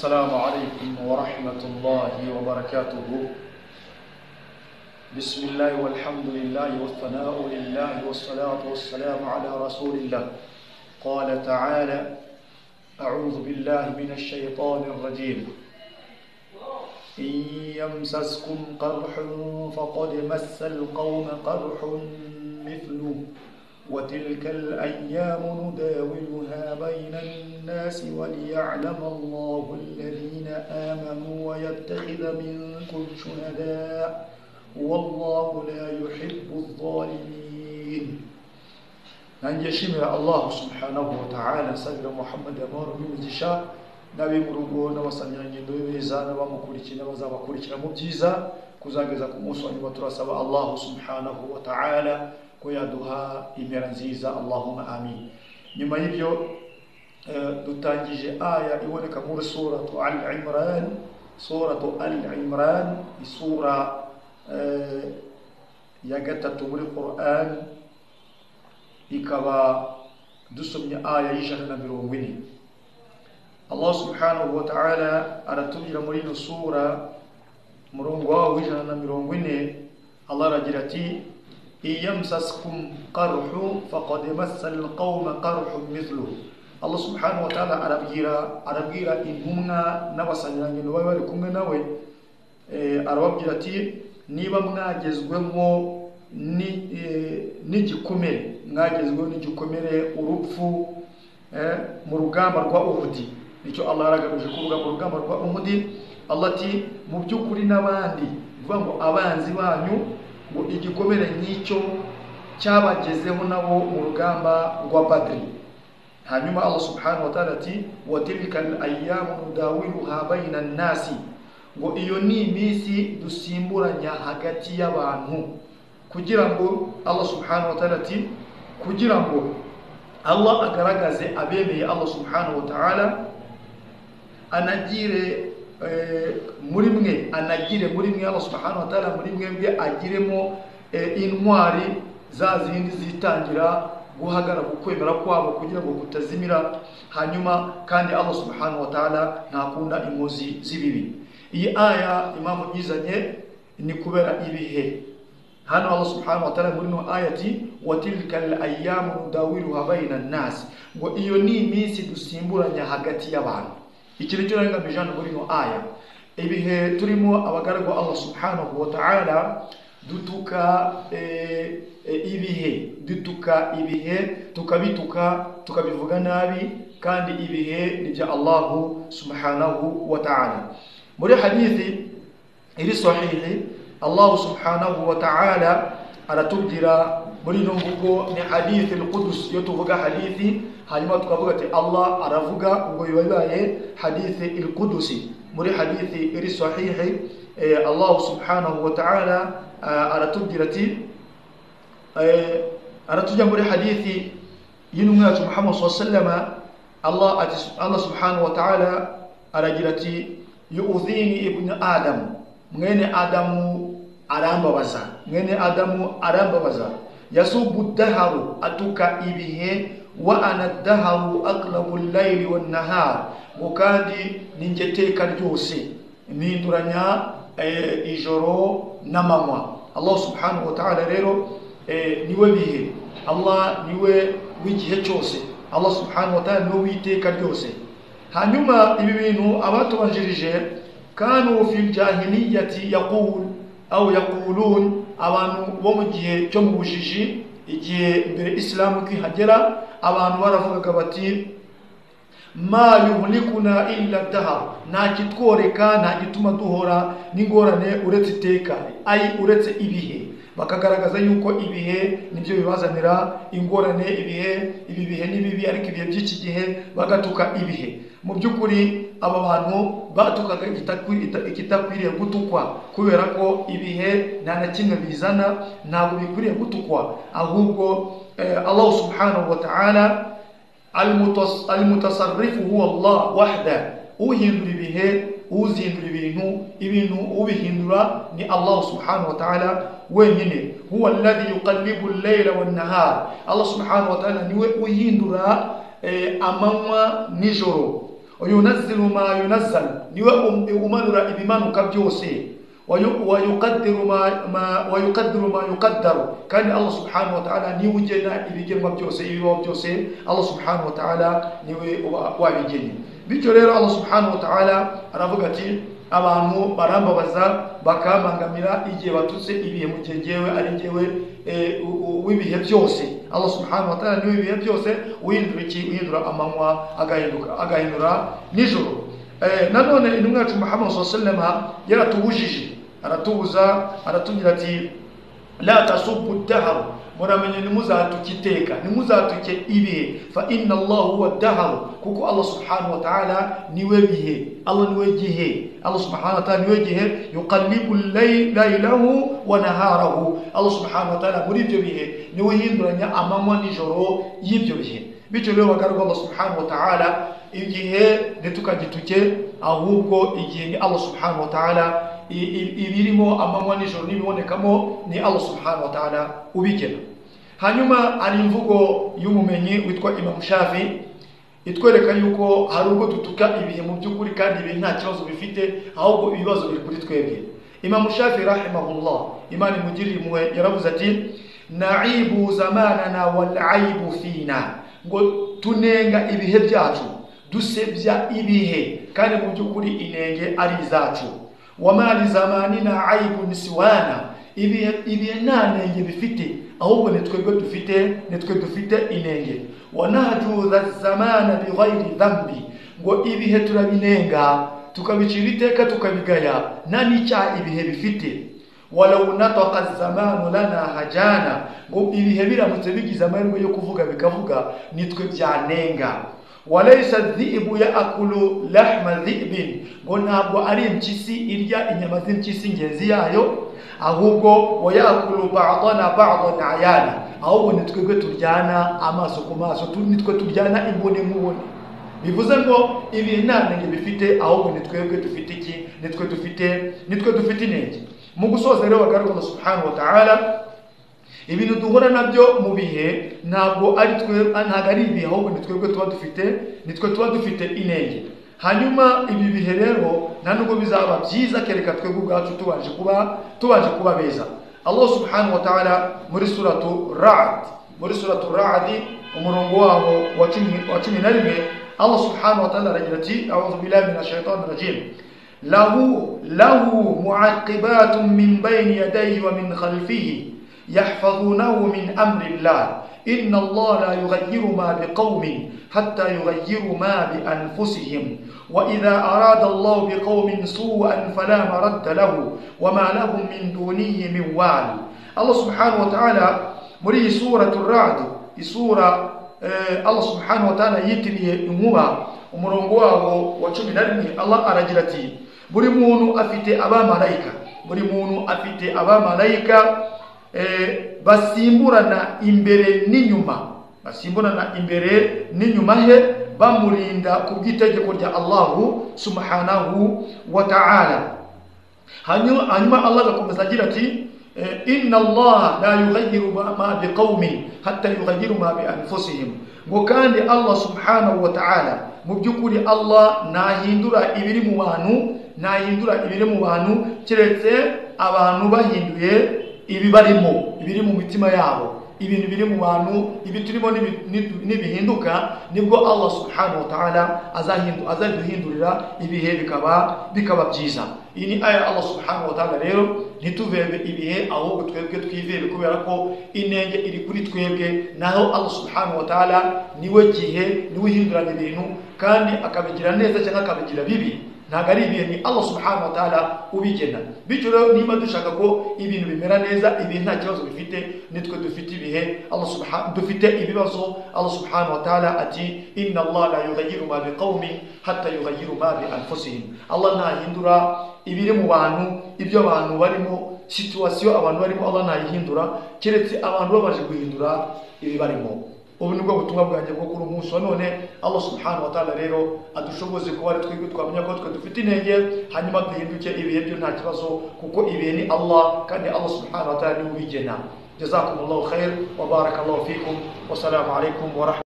السلام عليكم ورحمة الله وبركاته بسم الله والحمد لله والثناء لله والصلاة والسلام على رسول الله قال تعالى أعوذ بالله من الشيطان الرجيم إن يمسسكم قرح فقد مس القوم قرح مثله وتلك الأيام نداولها بين الناس وليعلم الله الذين آمنوا ويتخذ منكم شهداء والله لا يحب الظالمين nanjeshimira allahu subhanahu wataala nsabira muhammadi amahoro n'imigisha n'abimurugo n'abasamyangendo b'ibeza n'abamukurikiye n'abazabakurikira mu byiza kuzageza ku munsi wa nyuma turasaba allahu subhanahu wataala ko yaduha impera nziza allahumma amin nyuma y'ibyo eh, dutangije aya iboneka muri suratu al imran suratu al imran isura eh, ya gatatu muri quran ikaba dusomye aya y'ijana na mirongo ine allah subhanahu wa ta'ala aratubwira muri ino sura umurongo wawo w'ijana na mirongo ine allah aragira ati إن يمسسكم قرح فقد مس القوم قرح مثله Allah subhanahu wa ta'ala arabwira arabwira intumwa n'abasanyirangendo bari bari kumwe nawe eh, arababwira ati niba mwagezwemo n'igikomere eh, mwagezweho n'igikomere urupfu eh, mu rugamba rwa uhudi nicyo Allah yaragamije kuvuga mu rugamba rwa uhudi Allah ati mu by'ukuri n'abandi bivuga ngo abanzi banyu ngo igikomere nk'icyo cyabagezeho nabo mu rugamba rwa badiri hanyuma allah subhanahu wa ta'ala ati wa tilka al-ayyamu nudawiluha bayna an-nasi ngo iyo ni iminsi dusimburanya hagati y'abantu kugira ngo allah subhanahu wa ta'ala ati kugira ngo allah agaragaze abemeye allah subhanahu wa ta'ala anagire muri mwe anagire muri mwe Allah subhanahu wa ta'ala muri mwebwe agiremo intwari za zindi zitangira guhagarara ukwemera kwabo kugira ngo kutazimira hanyuma kandi Allah subhanahu wa ta'ala ntakunda inkozi z'ibibi iyi aya impamvu nyizanye ni kubera ibihe hano Allah subhanahu wa ta'ala muri no ayati wa tilka al-ayyamu nudawiluha bayna an-nas ngo iyo ni iminsi dusimburanya hagati y'abantu iki ni cyo nagamije hano muri ino aya ibihe turimo abagaragu Allah subhanahu wa ta'ala dutuka ibihe dutuka ibihe tukabituka tukabivuga nabi kandi ibihe ni bya Allah subhanahu wa ta'ala muri hadithi iri sahihi Allah subhanahu wa ta'ala aratubwira muri ino mvugo ni hadithi al-Qudus iyo tuvuga hadithi hanyuma tukavuga ati Allah aravuga ubwo biba bibaye hadithi il-Qudusi muri hadithi iri sahihi eh, Allah subhanahu wa ta'ala uh, aratubwira ati eh, aratujya muri hadithi y'intumwa yacu Muhammad sallallahu Allah ati Allah subhanahu wa ta'ala aragira ati yu'dhini ibn Adam mwene Adamu arambabaza mwene Adamu arambabaza yasubu daharu atuka ibihe wa anadaharu aqlabu al-layli wan-nahar kandi ninjye teka ryose ninduranya ijoro n'amanywa Allah subhanahu wa ta'ala rero niwe bihe Allah niwe w'igihe cyose Allah subhanahu wa ta'ala niwe witeka ryose hanyuma ibi bintu abatubanjirije kanu fil jahiliyati yaqul aw yaqulun abantu bo mu gihe cyo mu bujiji igihe mbere isilamu kwihagera abantu baravugaga bati ma yuhlikuna illa dahar nta kitworeka nta gituma duhora n'ingorane uretse iteka ayi uretse ibihe bakagaragaza yuko ibihe nibyo bibazanira ingorane ibihe ibi bihe ni bibi ariko ibihe by'iki gihe bagatuka ibihe mu by'ukuri aba bantu batukaga ikitakwiriye gutukwa kubera ko ibihe nta na kimwe bizana ntabwo bikwiriye gutukwa ahubwo Allah subhanahu wa ta'ala al-mutasarrifu huwa Allah wahda uhindura ibihe uzindura ibintu ibintu ubihindura ni Allah subhanahu wa ta'ala wenyine huwa alladhi yuqallibu al-layla wan-nahar Allah subhanahu wa ta'ala niwe uhindura amanywa nijoro wayunaziru ma yunazzal niwe um- umanura ibimanuka byose wayu- wayuqaddiru ma- ma- wayuqaddiru ma yuqaddaru kandi allah subhanahu wa ta'ala niwe ugena ibigenwa byose ibibaho byose allah subhanahu wa ta'ala niwe uba- wabigennye bityo rero allah subhanahu wa ta'ala aravuga ati abantu barambabaza bakambangamira igihe batutse ibihe mu gihe jyewe ari jyewe eh, u- u- w'ibihe byose allah subhanahu wa ta'ala niwe ibihe byose uhindura iki uhindura amanywa agahinduka agahindura nijoro Eh, nanone intumwa yacu muhammad sallallahu alaihi wasallam yaratubujije aratubuza aratugira ati la tasubbu dahar muramenye ntimuzatuke iteka ntimuzatuke ibihe fa inna allah huwa dahar kuko allah subhanahu wa ta'ala niwe bihe allah niwe gihe allah subhanahu wa ta'ala niwe gihe yuqallibu laylahu wa naharahu allah subhanahu wa ta'ala muri ibyo bihe niwe hinduranya amanywa n'ijoro y'ibyo bihe bityo rero bagaragwa allah subhanahu wa ta'ala igihe ntitukagituke ahubwo igihe ni allah subhanahu wa ta'ala I- i- ibirimo amanywa n'ijoro n'ibibonekamo ni allah subhanahu wa ta'ala ubigena hanyuma hari imvugo y'umumenyi witwa imamu shafi itwereka yuko hari ubwo dutuka ibihe mu by'ukuri kandi ibihe nta kibazo bifite ahubwo ibibazo biri kuri twebwe imamu shafi rahimahullah imana imugirire impuhwe yaravuze ati naibu zamanana wal aibu fina ngo tunenga ibihe byacu dusebya ibihe kandi mu by'ukuri inenge ari izacu wamali zamanina aibun siwana ibihe ibihe nta nenge bifite ahubwo ni twebwe dufite ni twe dufite inenge wanahajuza zamana bighairi dhambi ngo ibihe turabinenga tukabicira iteka tukabigaya nta n'icyaha ibihe bifite walau nataka zamanu lana hajana ngo ibihe biramutse bigize amahirwe yo kuvuga bikavuga nitwe byanenga walaysa dhibu yaakulu lahma dhibin ngo ntabwo ari impyisi irya inyama z'impyisi ingenzi yayo ahubwo wayakulu badana badan ayana ahubwo ni twebwe turyana amaso ku maso tu- ni twe turyana imbone nkubone bivuze ngo ibi nta ntege bifite ahubwo ni twebwe dufite iki ni twe dufite ni twe dufite intege mu gusoza rero bagaruka Allah subhanahu wa ta'ala ibintu duhura nabyo mu bihe ntabwo ari twe ntabwo ari ibihe ahubwo ni twebwe tuba dufite ni twe tuba dufite intege hanyuma ibi bihe rero nta nubwo bizaba byiza kereka twebwe ubwacu tubanje kuba tubanje kuba beza Allah subhanahu wa ta'ala muri suratu Ra'd muri suratu Ra'd umurongo waho wa cumi wa cumi na rimwe Allah subhanahu wa ta'ala aragira ati a'udhu billahi minash shaitani rajim lahu lahu mu'aqibatun min bayni yadayhi wa min khalfihi yahfazunahu min amri Allah inna Allah la yughayyiru ma biqaumin hatta yughayyiru ma bi anfusihim wa idha arada Allah biqaumin su'an fala maradda lahu wa ma lahum min dunihi min wal Allah subhanahu wa ta'ala muri suratul ra'd isura Eh, Allah subhanahu wa ta'ala yitiriye inkuba umurongo wabo wa cumi na rimwe Allah aragira ati buri muntu afite abamarayika buri muntu afite abamarayika eh, basimburana imbere n'inyuma basimburana imbere n'inyuma he bamurinda ku bw'itegeko rya Allahu subhanahu wa ta'ala hanyuma hanyuma Allah agakomeza agira ati eh, inna Allah la yughayyiru ma- ma biqaumin hatta yughayyiru ma bi anfusihim ngo kandi Allah subhanahu wa ta'ala mu by'ukuri Allah ntahindura ibiri mu bantu ntahindura ibiri mu bantu kiretse abantu bahinduye ibibarimo ibiri mu mitima yabo ibintu biri mu bantu ibi turimo nibi- nibi- nibihinduka nibwo allah subhanahu wa ta'ala azahindu- azaduhindurira ibihe bikaba bikaba byiza iyi ni aya allah subhanahu wa ta'ala rero ntituvebe ibihe ahubwo twebwe twivebe kubera ko inenge iri kuri twebwe naho allah subhanahu wa ta'ala niwe gihe niwe uhinduranya ibintu kandi akabigira neza cyangwa akabigira bibi ntabwo ari ibintu Allah subhanahu wa ta'ala ubigena bityo rero niba dushaka ko ibintu bimera neza ibintu nta kibazo bifite nitwe dufite ibihe Allah subhanahu dufite ibibazo Allah subhanahu wa ta'ala ati inna Allah la yughayyiru ma biqaumin hatta yughayyiru ma bi anfusihim Allah ntahindura ibiri mu bantu ibyo abantu barimo situation abantu barimo Allah ntayihindura keretse abantu babaje guhindura ibi barimo ubu nibwo butumwa bwanjye bwo kuri umunsi wa none allah subhanahu wa ta'ala rero adushoboze kuba ari twebwe twamenya ko twe dufite intege hanyuma duhinduke ibihe byo nta kibazo kuko ibihe ni allah kandi allah subhanahu wa ta'ala niwe ubigena jazakumullahu khair wa barakallahu fikum wasalamu alaikum wa rahmatullahi